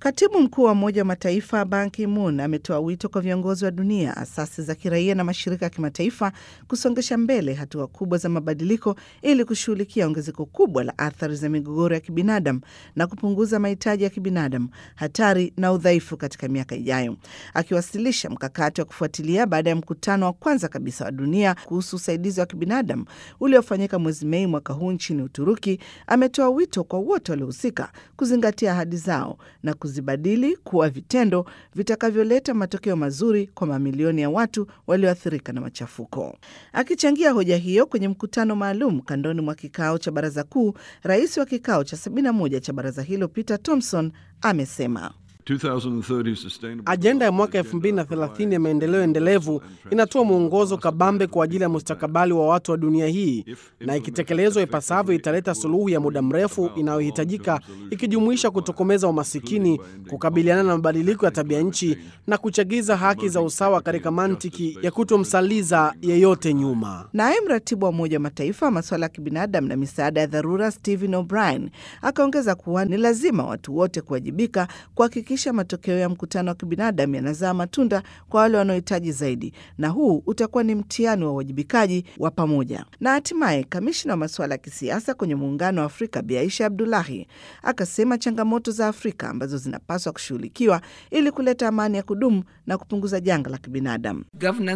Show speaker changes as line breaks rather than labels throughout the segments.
Katibu mkuu wa Umoja wa Mataifa Ban Ki-moon ametoa wito kwa viongozi wa dunia, asasi za kiraia na mashirika ya kimataifa kusongesha mbele hatua kubwa za mabadiliko ili kushughulikia ongezeko kubwa la athari za migogoro ya kibinadamu na kupunguza mahitaji ya kibinadamu, hatari na udhaifu katika miaka ijayo. Akiwasilisha mkakati wa kufuatilia baada ya mkutano wa kwanza kabisa wa dunia kuhusu usaidizi wa kibinadamu uliofanyika mwezi Mei mwaka huu nchini Uturuki, ametoa wito kwa wote waliohusika kuzingatia ahadi zao na kuzibadili kuwa vitendo vitakavyoleta matokeo mazuri kwa mamilioni ya watu walioathirika na machafuko. Akichangia hoja hiyo kwenye mkutano maalum kandoni mwa kikao cha baraza kuu, rais wa kikao cha 71 cha baraza hilo Peter Thompson amesema
Ajenda ya mwaka 2030 ya maendeleo endelevu inatoa mwongozo kabambe kwa ajili ya mustakabali wa watu wa dunia hii, na ikitekelezwa ipasavyo italeta suluhu ya muda mrefu inayohitajika, ikijumuisha kutokomeza umasikini, kukabiliana na mabadiliko ya tabia nchi na kuchagiza haki za usawa katika mantiki ya kutomsaliza yeyote nyuma.
Naye mratibu wa Umoja wa Mataifa wa masuala ya kibinadamu na misaada ya dharura Stephen O'Brien akaongeza kuwa ni lazima watu wote kuwajibika kuhakikisha matokeo ya mkutano wa kibinadamu yanazaa matunda kwa wale wanaohitaji zaidi, na huu utakuwa ni mtihani wa uwajibikaji wa pamoja. Na hatimaye kamishna wa masuala ya kisiasa kwenye Muungano wa Afrika Bi Aisha Abdulahi akasema changamoto za Afrika ambazo zinapaswa kushughulikiwa ili kuleta amani ya kudumu na kupunguza janga la kibinadamu.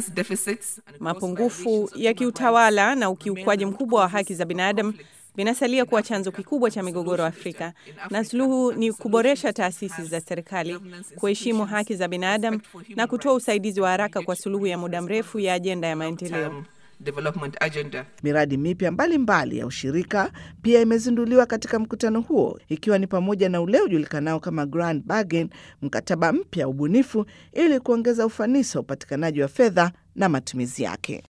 Mapungufu ya kiutawala na ukiukwaji mkubwa wa haki za binadamu vinasalia kuwa chanzo kikubwa cha migogoro Afrika, na suluhu ni kuboresha taasisi za serikali, kuheshimu haki za binadamu na kutoa usaidizi wa haraka kwa suluhu ya muda mrefu ya ajenda ya maendeleo.
Miradi mipya mbalimbali ya ushirika pia imezinduliwa katika mkutano huo, ikiwa ni pamoja na ule ujulikanao kama Grand Bargain, mkataba mpya wa ubunifu ili kuongeza ufanisi wa upatikanaji wa fedha na matumizi yake.